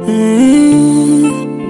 Mm.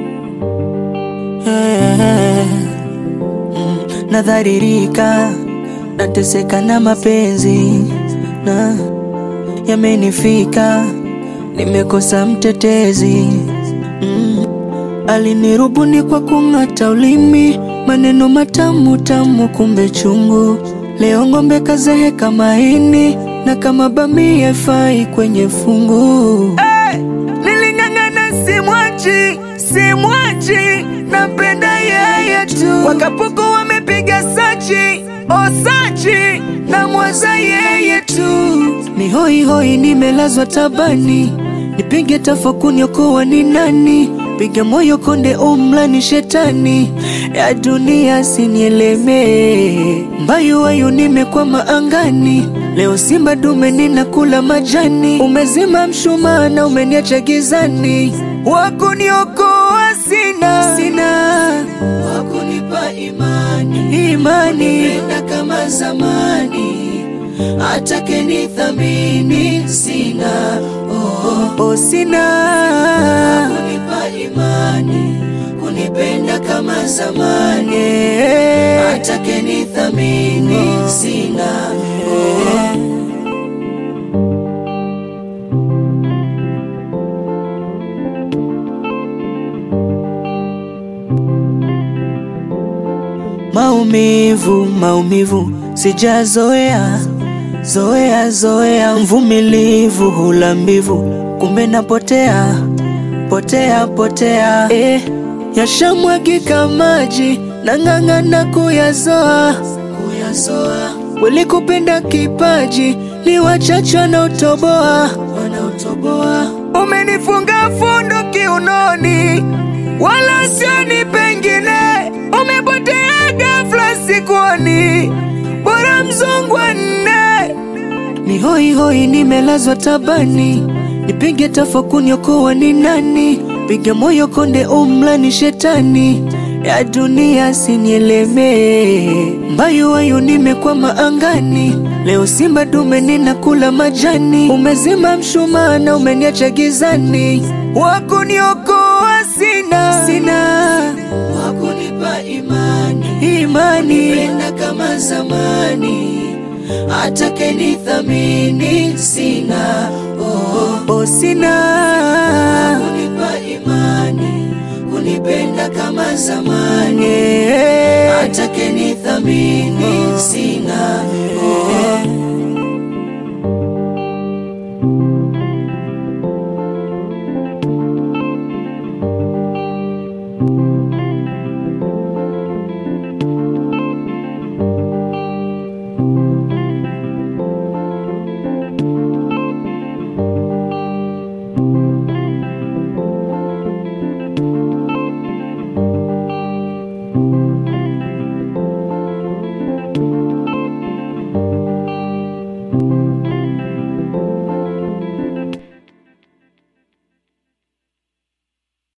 Eh. Mm. Nadharirika, nateseka na mapenzi na yamenifika, nimekosa mtetezi mm. Alinirubuni kwa kung'ata ulimi, maneno matamu tamu, kumbe chungu. Leo ng'ombe kazeheka maini, na kama bamia fai kwenye fungu. Hey! Niling'ang'ana simwachi, simwachi, napenda yeye tu. Wakapuku wamepiga sachi, osachi, na mwaza yeye tu. Ni hoi hoi, nimelazwa tabani, nipige tafakuni, okoa ni nani? Piga moyo konde, umla ni shetani ya dunia, sinielemee mbayu wayu, nimekwama angani. Leo simba dume ninakula majani, umezima mshumaa na umeniacha gizani. Wakuniokoa sina, sina wakunipa imani, imani kupenda kama zamani, atake nithamini sina, oh, oh, sina wakunipa imani, kunipenda kama zamani, atake nithamini sina, oh. Maumivu, maumivu sijazoea, zoea zoea, mvumilivu hula mbivu, kumbe napotea potea potea, eh, yashamwagika maji nang'ang'ana kuyazoa kuyazoa, walikupenda kipaji ni wachache wanaotoboa wanaotoboa, umenifunga fundo kiunoni, wala sioni pengine, umepotea ghafla sikuoni, bora mzungwa nne ni hoi hoi, nimelazwa tabani, nipige tafakuni, okoa ni nani? Piga moyo konde, umla ni shetani ya dunia, sinielemee mbayu wayu, nimekwama angani. Leo simba dume ninakula majani, umezima mshumaa na umeniacha gizani. Wakuniokoa sina, sina wakunipa imani, imani kupenda kama zamani atake nithamini sina, oh, oh, sina kunipa imani kunipenda kama zamani